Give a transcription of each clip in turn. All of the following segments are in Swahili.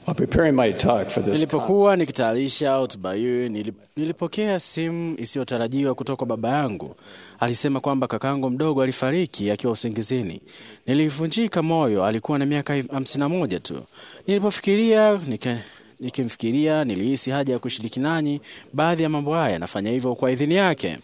While preparing my talk for this Nilipokuwa nikitayarisha hotuba hii nili- nilipokea simu isiyotarajiwa kutoka kwa baba yangu. Alisema kwamba kakangu mdogo alifariki akiwa usingizini. Nilivunjika moyo, alikuwa na miaka hamsini na moja tu. Nilipofikiria nika nikimfikiria nilihisi haja ya kushiriki nanyi baadhi ya mambo haya. Nafanya hivyo kwa idhini yake.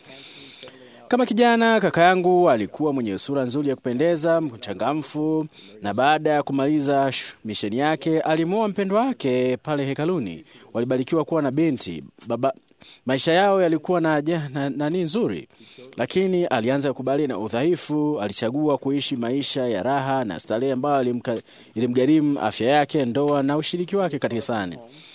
Kama kijana, kaka yangu alikuwa mwenye sura nzuri ya kupendeza, mchangamfu, na baada ya kumaliza sh- misheni yake alimwoa mpendwa wake pale hekaluni. Walibarikiwa kuwa na binti baba. Maisha yao yalikuwa na ja- na nani nzuri, lakini alianza kukubali na udhaifu. Alichagua kuishi maisha ya raha na starehe ambayo ilimka- ilimgharimu afya yake, ndoa na ushiriki wake kanisani.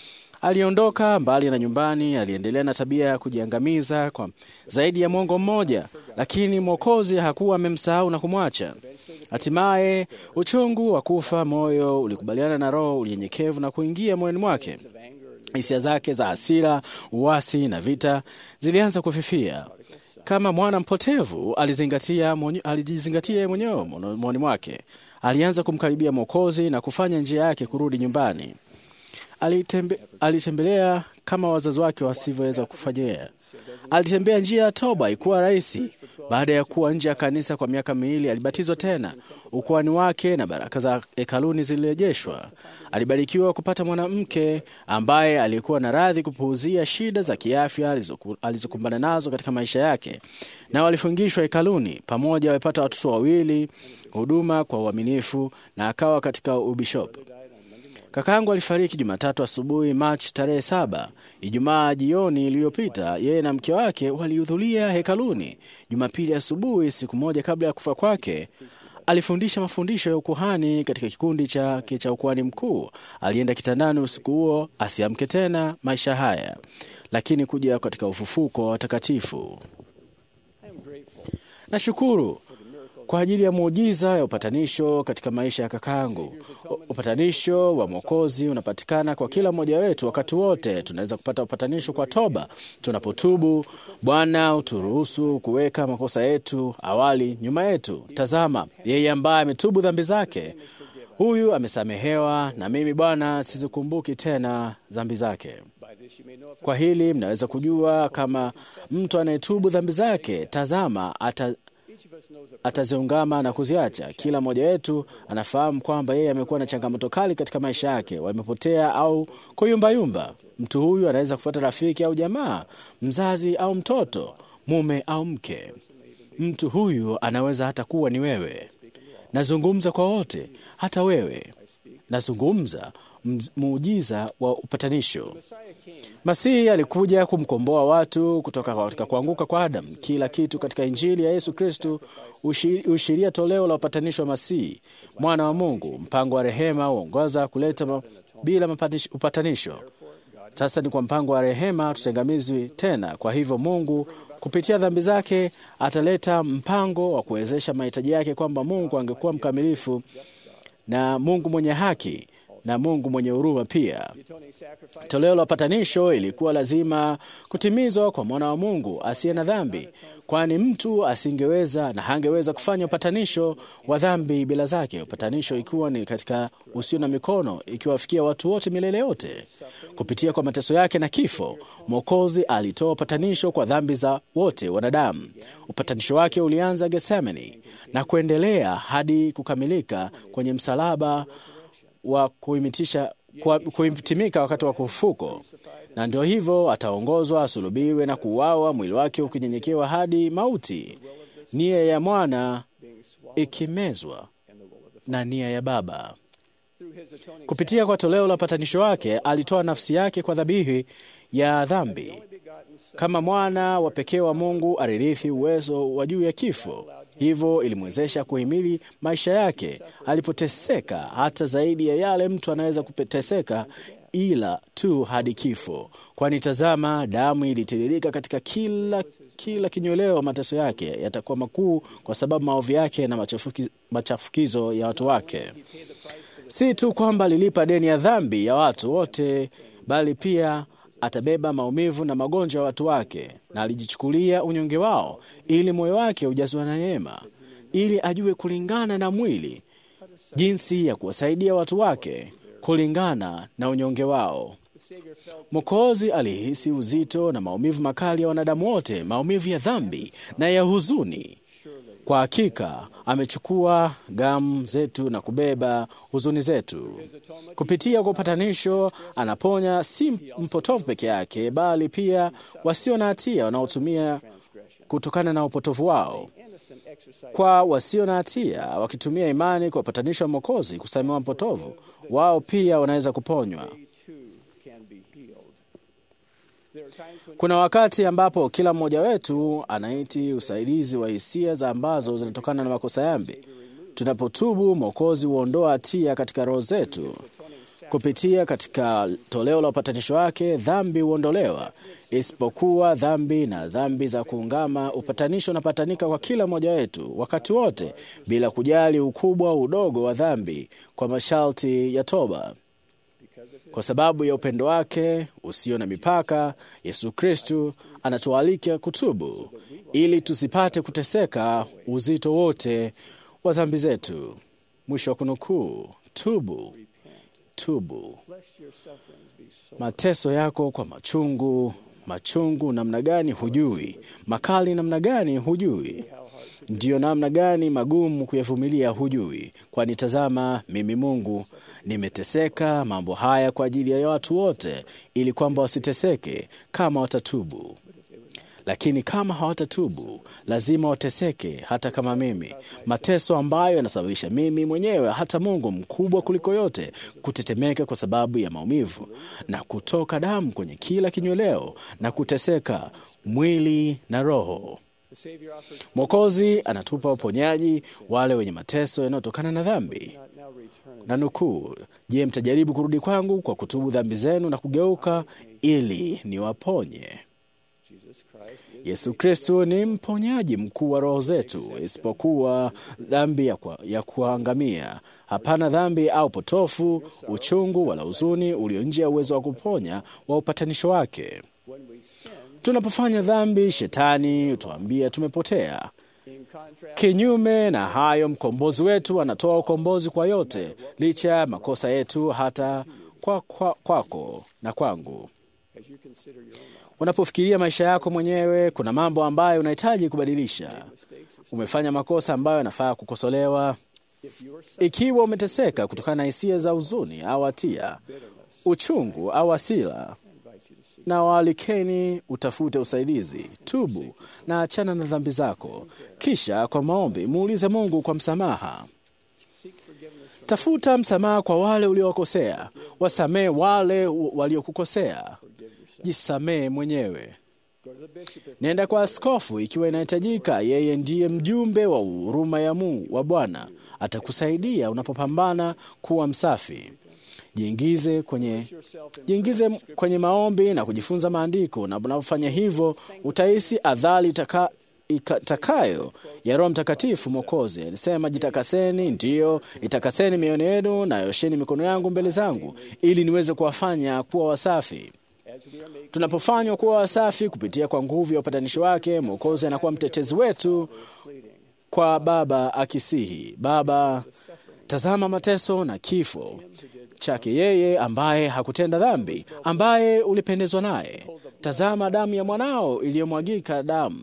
Aliondoka mbali na nyumbani, aliendelea na tabia ya kujiangamiza kwa zaidi ya mwongo mmoja, lakini Mwokozi hakuwa amemsahau na kumwacha. Hatimaye uchungu wa kufa moyo ulikubaliana na roho unyenyekevu na kuingia moyoni mwake. Hisia zake za hasira, uasi na vita zilianza kufifia. Kama mwana mpotevu alizingatia mwenye- alijizingatia yeye mwenyewe moyoni mwake. Alianza kumkaribia Mwokozi na kufanya njia yake kurudi nyumbani. Alitembe, alitembelea kama wazazi wake wasivyoweza kufanyia. Alitembea njia ya toba, ikuwa rahisi. Baada ya kuwa nje ya kanisa kwa miaka miwili, alibatizwa tena. Ukuani wake na baraka za hekaluni zilirejeshwa. Alibarikiwa kupata mwanamke ambaye alikuwa na radhi kupuuzia shida za kiafya alizoku- alizokumbana nazo katika maisha yake, na walifungishwa hekaluni pamoja. Wamepata watoto wawili, huduma kwa uaminifu, na akawa katika ubishopu. Kakaangu alifariki Jumatatu asubuhi Machi tarehe saba. Ijumaa jioni iliyopita, yeye na mke wake walihudhuria hekaluni. Jumapili asubuhi, siku moja kabla ya kufa kwake, alifundisha mafundisho ya ukuhani katika kikundi chake cha ukuhani mkuu. Alienda kitandani usiku huo asiamke tena maisha haya, lakini kuja katika ufufuko wa watakatifu. Nashukuru kwa ajili ya muujiza ya upatanisho katika maisha ya kakaangu. U- Upatanisho wa Mwokozi unapatikana kwa kila mmoja wetu wakati wote. Tunaweza kupata upatanisho kwa toba tunapotubu. Bwana uturuhusu kuweka makosa yetu awali nyuma yetu. Tazama, yeye ambaye ametubu dhambi zake, huyu amesamehewa, na mimi Bwana sizikumbuki tena dhambi zake. Kwa hili mnaweza kujua kama mtu anayetubu dhambi zake, tazama ata ataziungama na kuziacha. Kila mmoja wetu anafahamu kwamba yeye amekuwa na changamoto kali katika maisha yake, wamepotea au kuyumbayumba. Mtu huyu anaweza kufuata rafiki au jamaa, mzazi au mtoto, mume au mke. Mtu huyu anaweza hata kuwa ni wewe. Nazungumza kwa wote, hata wewe. Nazungumza mz- muujiza wa upatanisho. Masihi alikuja kumkomboa watu kutoka katika kuanguka kwa Adamu. Kila kitu katika Injili ya Yesu Kristo huishiria toleo la upatanisho wa Masihi, mwana wa Mungu. Mpango wa rehema huongoza kuleta ma, bila mapatish- upatanisho. Sasa ni kwa mpango wa rehema tutengamizwi tena. Kwa hivyo Mungu kupitia dhambi zake ataleta mpango wa kuwezesha mahitaji yake, kwamba Mungu angekuwa mkamilifu na Mungu mwenye haki na Mungu mwenye huruma pia. Toleo la upatanisho ilikuwa lazima kutimizwa kwa mwana wa Mungu asiye na dhambi, kwani mtu asingeweza na hangeweza kufanya upatanisho wa dhambi bila zake. Upatanisho ikiwa ni katika usio na mikono, ikiwafikia watu wote milele yote. Kupitia kwa mateso yake na kifo, Mwokozi alitoa upatanisho kwa dhambi za wote wanadamu. Upatanisho wake ulianza Getsemani na kuendelea hadi kukamilika kwenye msalaba wa kuimitisha kwa- kuhitimika wakati wa kufuko, na ndio hivyo ataongozwa asulubiwe na kuuawa, mwili wake ukinyenyekewa hadi mauti, nia ya mwana ikimezwa na nia ya Baba. Kupitia kwa toleo la upatanisho wake, alitoa nafsi yake kwa dhabihu ya dhambi. Kama mwana wa pekee wa Mungu alirithi uwezo wa juu ya kifo, hivyo ilimwezesha kuhimili maisha yake alipoteseka, hata zaidi ya yale mtu anaweza kuteseka, ila tu hadi kifo. Kwani tazama, damu ilitiririka katika kila kila kinyweleo. Mateso yake yatakuwa makuu kwa sababu maovu yake na machafuki, machafukizo ya watu wake. Si tu kwamba alilipa deni ya dhambi ya watu wote, bali pia atabeba maumivu na magonjwa ya watu wake, na alijichukulia unyonge wao, ili moyo wake ujazwa na neema, ili ajue kulingana na mwili jinsi ya kuwasaidia watu wake kulingana na unyonge wao. Mwokozi alihisi uzito na maumivu makali ya wanadamu wote, maumivu ya dhambi na ya huzuni. Kwa hakika amechukua gamu zetu na kubeba huzuni zetu. Kupitia kwa upatanisho, anaponya si mpotovu peke yake, bali pia wasio na hatia wanaotumia kutokana na upotovu wao. Kwa wasio na hatia wakitumia imani kwa upatanisho wa Mwokozi kusamehewa mpotovu, wao pia wanaweza kuponywa. Kuna wakati ambapo kila mmoja wetu anaiti usaidizi wa hisia za ambazo zinatokana na makosa yambi. Tunapotubu, Mwokozi huondoa hatia katika roho zetu. Kupitia katika toleo la upatanisho wake, dhambi huondolewa, isipokuwa dhambi na dhambi za kuungama. Upatanisho unapatanika kwa kila mmoja wetu wakati wote, bila kujali ukubwa au udogo wa dhambi, kwa masharti ya toba. Kwa sababu ya upendo wake usio na mipaka, Yesu Kristu anatualika kutubu ili tusipate kuteseka uzito wote wa dhambi zetu. Mwisho wa kunukuu. Tubu, tubu. Mateso yako kwa machungu, machungu namna gani hujui, makali namna gani hujui, ndiyo namna gani magumu kuyavumilia hujui. Kwani tazama, mimi Mungu nimeteseka mambo haya kwa ajili ya watu wote, ili kwamba wasiteseke kama watatubu. Lakini kama hawatatubu, lazima wateseke, hata kama mimi. Mateso ambayo yanasababisha mimi mwenyewe, hata Mungu mkubwa kuliko yote, kutetemeka kwa sababu ya maumivu na kutoka damu kwenye kila kinyweleo na kuteseka mwili na roho. Mwokozi anatupa uponyaji wale wenye mateso yanayotokana na dhambi. Na nukuu, je, mtajaribu kurudi kwangu kwa kutubu dhambi zenu na kugeuka ili niwaponye? Yesu Kristo ni mponyaji mkuu wa roho zetu, isipokuwa dhambi ya, kwa, ya kuangamia. Hapana dhambi au potofu, uchungu wala huzuni ulio nje ya uwezo wa kuponya wa upatanisho wake. Tunapofanya dhambi, shetani hutuambia tumepotea. Kinyume na hayo, mkombozi wetu anatoa ukombozi kwa yote, licha ya makosa yetu, hata kwa, kwa, kwako na kwangu. Unapofikiria maisha yako mwenyewe, kuna mambo ambayo unahitaji kubadilisha. Umefanya makosa ambayo yanafaa kukosolewa. Ikiwa umeteseka kutokana na hisia za huzuni au hatia, uchungu au hasira, na waalikeni utafute usaidizi. Tubu na achana na dhambi zako, kisha kwa maombi muulize Mungu kwa msamaha. Tafuta msamaha kwa wale uliowakosea, wasamehe wale waliokukosea, jisamehe mwenyewe. Nenda kwa askofu ikiwa inahitajika. Yeye ndiye mjumbe wa huruma ya Mungu wa Bwana, atakusaidia unapopambana kuwa msafi. Jiingize kwenye, jiingize kwenye maombi na kujifunza maandiko, na unapofanya hivyo utahisi adhari taka, itakayo ya Roho Mtakatifu. Mwokozi alisema, jitakaseni, ndiyo itakaseni mioyo yenu na yosheni mikono yangu mbele zangu, ili niweze kuwafanya kuwa wasafi. Tunapofanywa kuwa wasafi kupitia kwa nguvu ya upatanisho wake, Mwokozi anakuwa mtetezi wetu kwa Baba akisihi, Baba, tazama mateso na kifo chake yeye ambaye hakutenda dhambi, ambaye ulipendezwa naye. Tazama damu ya mwanao iliyomwagika damu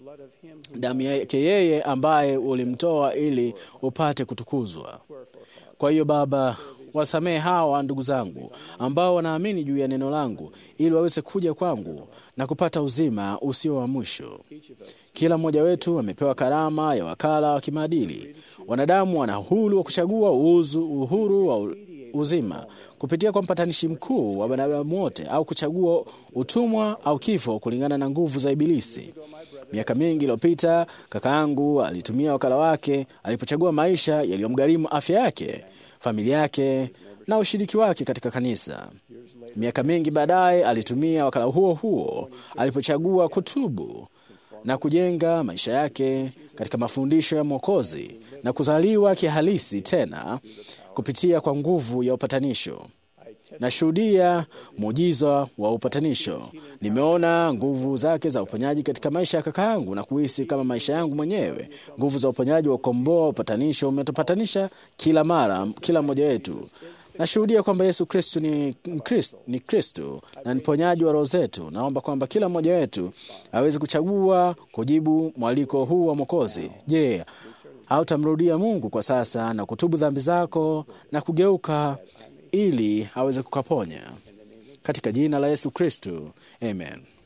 damu yake yeye ambaye ulimtoa ili upate kutukuzwa. Kwa hiyo Baba, wasamehe hawa ndugu zangu ambao wanaamini juu ya neno langu, ili waweze kuja kwangu na kupata uzima usio wa mwisho. Kila mmoja wetu amepewa karama ya wakala wa kimaadili. Wanadamu wana uhuru wa kuchagua uzu, uhuru wa uzima kupitia kwa mpatanishi mkuu wa wanadamu wote, au kuchagua utumwa au kifo kulingana na nguvu za Ibilisi. Miaka mingi iliyopita, kaka yangu alitumia wakala wake alipochagua maisha yaliyomgharimu afya yake, familia yake na ushiriki wake katika kanisa. Miaka mingi baadaye, alitumia wakala huo huo alipochagua kutubu na kujenga maisha yake katika mafundisho ya Mwokozi na kuzaliwa kihalisi tena kupitia kwa nguvu ya upatanisho. Nashuhudia muujiza wa upatanisho. Nimeona nguvu zake za uponyaji katika maisha ya kaka yangu na kuhisi kama maisha yangu mwenyewe. Nguvu za uponyaji wa ukomboa, upatanisho umetupatanisha kila mara, kila mmoja wetu. Nashuhudia kwamba Yesu Kristu ni Kristo, ni Kristu na ni mponyaji wa roho zetu. Naomba kwamba kila mmoja wetu aweze kuchagua kujibu mwaliko huu wa Mwokozi. Je, hautamrudia Mungu kwa sasa na kutubu dhambi zako na kugeuka ili aweze kukaponya katika jina la Yesu Kristu, amen.